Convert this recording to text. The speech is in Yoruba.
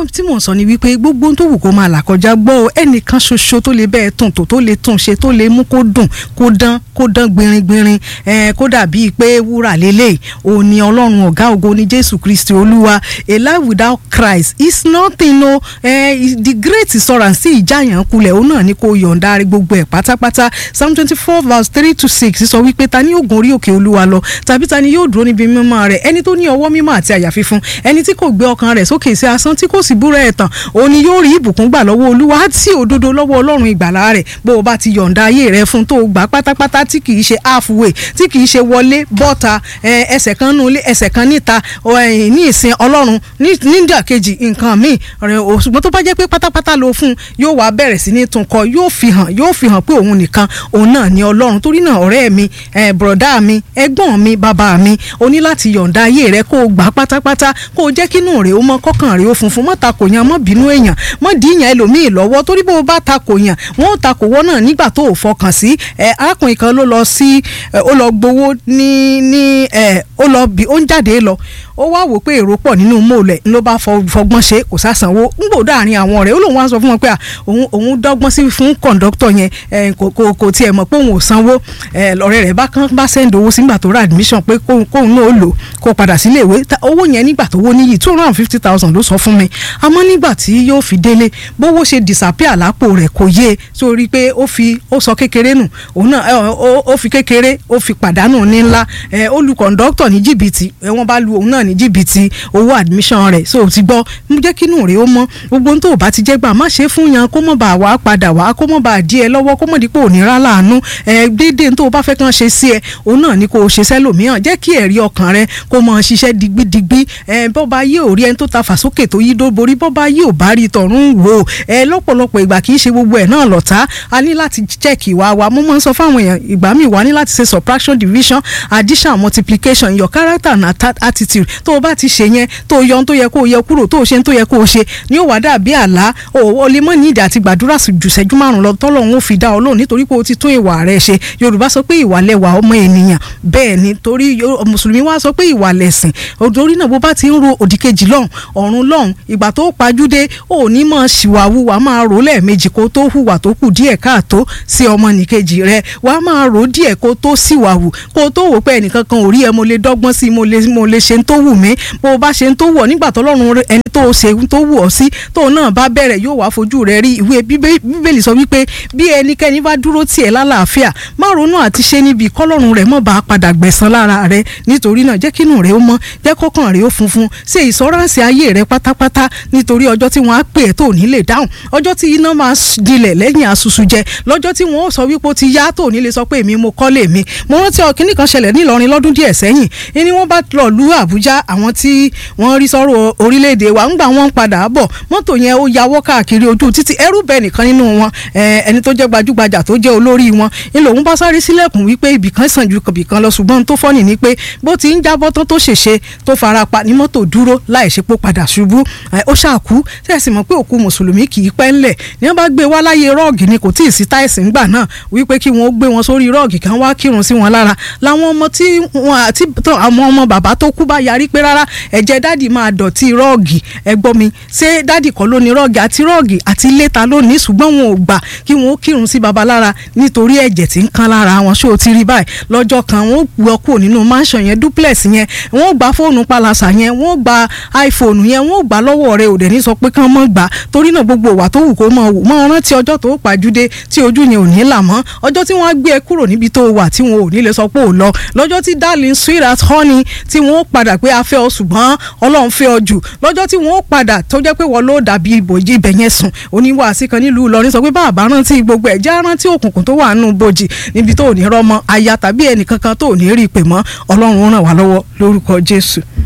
ohun tí mò ń sọ ni wípé gbogbo ohun tó wù kó máa là kọjá gbọ́ ọ ẹnìkan ṣoṣo tó lè bẹ́ẹ̀ tún tò tó lè tún ṣe tó lè mú kó dùn kó dán kó dán gbìnrin-gbìnrin ẹ kó dàbí pé wúrà lélẹ̀ òun ni ọlọ́run ọ̀gá ògo ní jésù kristi olúwa a life without christ is nothing o eh, the great ìsọ̀ràn sí ìjáyàn kulẹ̀ òun náà ni kò yọ̀ǹda rẹ̀ gbogbo ẹ̀ pátápátá psalm twenty four verse three to six sọ wípé ta ni yóò gun orí òkè olúwa lọ tàbí ta ni yóò dúró níbi mímọ́ rẹ̀ ẹni tó ní ọwọ́ mímọ́ àti àyà fífún ẹni tí kò gbé ọkàn rẹ̀ sókè sí asán tí kò sì búra ẹ̀tàn òun ni yóò rí ìbùkún gbà lọ́wọ́ olúwa àti òdodo lọ́wọ́ ọlọ́run ìgbàlà rẹ̀ bó o bá ti yọ̀ǹda ayé rẹ̀ fún tó o gbà pátápátá tí kì í ṣe halfway tí kì í ṣe wọlé bọ́ta ẹsẹ̀ kan nulé ẹsẹ̀ kan níta ní ìsìn ọlọ́run nídà kejì nǹkan míì ṣùgbọ́n tó bá jẹ́ pé pátápátá ló fún yóò wá bẹ̀rẹ̀ sí ní tún kọ yóò fi hàn yóò fi hàn pé òun nìkan òun náà ni ọlọ́run torí náà ọ̀rẹ́ mi bùrọ̀dá mi ẹ̀gbọ́n mi bàbá mi o ní láti yọ̀ǹda ayé rẹ kó o gbà pátápátá kó o jẹ́ kínú rẹ̀ ó mọ kọ́kàn rẹ̀ ó funfun mọ́ takò yàn mọ́ bínú èèyàn mọ́ dìíyàn ẹlòmíì lọ́wọ́ torí bó o bá takò yàn wọ́n ó takò wọ́n náà nígbà tó o fọkàn sí arákùnrin kan ló lọ sí ó lọ gbowó ní ní ó lọ bí ó ń jáde lọ ó wá wò pé èrò pọ̀ nínú mọ́ọ̀lẹ̀ ló bá fọgbọ́n ṣe kò sàsanwó ń gbò dáàrin àwọn ọ̀rẹ́ ó lóun wá sọ fún wọn pé òun òun dọ́gbọ́n sí fún kọ̀ǹdọ́tọ̀ yẹn kò kò tiẹ̀ mọ̀ pé òun ò sanwó ọ̀rẹ́ rẹ̀ bá kán bá sẹ́ńdì owó sígbà tó ra admission pé kóun náà ó lò kó padà sílé ìwé owó yẹn nígbà tó wó níyì two hundred and fifty thousand ló sọ fún mi àmọ́ nígbà tí yóò fi délé bówó ṣe disappear lápò rẹ̀ kò yé sórí pé ó fi ó sọ kékeré nù òun náà ó fi kékeré ó fi pàdánù ní ńlá ó lu kọ̀ǹdọ́tọ̀ ní jìbìtì wọ́n bá lu òun náà ní jìbìtì owó admission rẹ̀ so ti gbọ́ mú jẹ́ kínú rẹ̀ ó mọ́ gbogbo ohun tó o bá ti jẹ́ gbà má ṣe fún yan kó mọ̀ bá wà á padà wá kó mọ̀ bá dí ẹ lọ́wọ́ kó mọ̀ dípò òníra láàánú ẹ déédéé tó o bá fẹ́ kàn ṣe sí ẹ òun náà ni kó o ṣe sẹ́lòmíràn jẹ́ kí ẹ̀rí ọkàn rẹ kó mọ̀ ṣiṣẹ́ digbidigbi ẹ bọ́ bá yé òrí ẹni tó ta fàsókè tó yí dóborí bọ́ bá yé ò bá rí tọ̀run wò ẹ lọ́pọ̀lọpọ̀ ìgbà kì í ṣe gbogbo ẹ̀ náà lọ́ta a ní láti check ìwà wa mo máa ń sọ fáwọn èèyàn ìgbà míì wà ní láti ṣe subtraction division addition multiplication your character and attitude tó o bá ti ṣe yẹn tó o yọ ohun tó yẹ kó o yẹ kúrò tó o ṣe ohun tó yẹ kó o ṣe ni ó wà dàbí àlá o lè mọ ní ìdí àti gbàdúrà jù ṣẹ́jú márùn lọ tọ́lọ́run ó fi dá ọ lóhùn nítorí pé o ti tún ìwà rẹ ṣe yorùbá sọ pé ìwà lẹwà ọmọ ènìyàn bẹ́ẹ̀ ni torí mùsùlùmí wá sọ pé ìwà lẹ̀sìn torí náà bó bá ti ń ro òdìkejì lọ́hùn ọ̀run lọ́hùn ìgbà tó pajúdé ò ní mọ̀ ṣìwàwù wàá máa rò lẹ́ẹ̀mejì kó tó hùwà tó kù díẹ̀ káàtó sí ọmọ nìkejì rẹ wàá máa rò díẹ̀ kó tó síwàwù kó tó wò pé ẹnìkan kan ò rí ẹ mo lè dọ́gbọ́n sí mo lè mo lè ṣe ń tó wù mí bó o bá ṣe ń tó wù ọ nígbà tọ́lọ́run ẹni tó ṣe ń tó wù ọ sí tó náà bá bẹ̀rẹ̀ yóò wá fojú rẹ rí ìwé bíbélì sọ wípé bí ẹnikẹ́ni bá dúró tiẹ̀ lálàáfíà má ronú àti ṣe níbi kọ́lọ́run rẹ̀ mọ̀ bá padà gbẹ̀san lára rẹ nítorí náà jẹ́ kínú rẹ ó mọ́ jẹ́ kọ́kàn rẹ ó funfun ṣe ìsọ́ránsì ayé rẹ pátápátá nítorí ọjọ́ tí wọ́n á pè é tó ní lè dáhùn ọjọ́ tí iná máa dilẹ̀ lẹ́yìn asusu jẹ lọ́jọ́ tí wọ́n sọ wípé ó ti yá tó ní lè sọ pé èmi mo kọ́ lè mi mo rántí ọkìnrin kan ṣẹlẹ̀ nílọrin lọ́dún díẹ̀ sẹ́yìn ni wọ́n bá lọ lu àbújá àwọn tí wọ́n rí sọ́rọ̀ orílẹ̀-èdè wa ńgbà wọ́n ń padà bọ̀ mọ́tò yẹn ó yawọ́ káàkiri ojú títí ẹrú bẹ́ẹ̀ nìkan nínú wọn ẹni tó jẹ́ gbajúgbajà tó jẹ́ olórí wọn ńlò òun bá sáré sílẹ̀kùn wípé ibìkan sàn ju ibìkan lọ ṣùgbọ́n tó fọ́nì ni pé bó ti ń jábọ́ tán tó ṣèṣe tó fara pa ní mọ́tò dúró láì ṣe pó padà ṣubú ó ṣàkú tẹ̀sí mọ̀ pé òkú mùsùlùmí kì í pẹ́ ńlẹ̀ ní wọ́n bá gbé wá láyé rọ́ọ̀gì ni kò tí ì sí táìsì ńgbà náà wípé kí wọ́n gbé wọn sórí rọ́ọ̀gì kan wá kírun sí wọn lára làwọn ọmọ tí wọn àti àwọn ọmọ bàbá tó kú bá yarí pé rárá ẹ̀jẹ̀ dádì máa dọ̀tí rọ́ọ̀gì ẹ gbọ́ mi ṣé dádì kọ́ ló ní rọ́ọ̀gì àti rọ́ọ̀gì àti léta lónìí ṣùgbọ́n wọn ò gbà kí wọn ó kírun sí baba lára nítorí ẹ̀jẹ̀ tí ń kan lára wọn ṣé o ti rí báyìí lọ́jọ́ kan wọn ó gbọ́ kúrò nínú mansion yẹn duplex yẹn wọn ó gba fóònù palasa yẹn wọn ó gba iphone yẹn wọn ó gbà lọ́wọ́ rẹ òdẹ ní sọ pé kán mọ́ gbà torí náà gbogbo ìwà tó wù kó mọ̀ wò mọ́ rántí ọjọ́ tó pàjúdé tí ojú yẹn ò ní là mọ́ ọjọ́ tí wọ́n á gbé ẹ kúrò níbi tó wà tí wọn ò ní lè sọ pé ò lọ lọ́jọ́ tí darling sweet as honey tí wọ́n ó padà pé a fẹ́ ọ ṣùgbọ́n ọlọ́run fẹ́ ọ jù lọ́jọ́ tí wọ́n ó padà tó jẹ́ pé wọ́n ló dàbí ibòjì ibẹ̀ yẹn sùn oníwàásí kan nílùú Ìlọrin sọ pé bàbá rántí gbogbo ẹ̀ já rántí òkùnkùn tó wà nù bòjì níbi tó ò ní rọmọ aya tàbí ẹnìkankan tó ò ní rí i pè mọ́ ọlọ́run ràn wá lọ́wọ́ lórúkọ Jésù.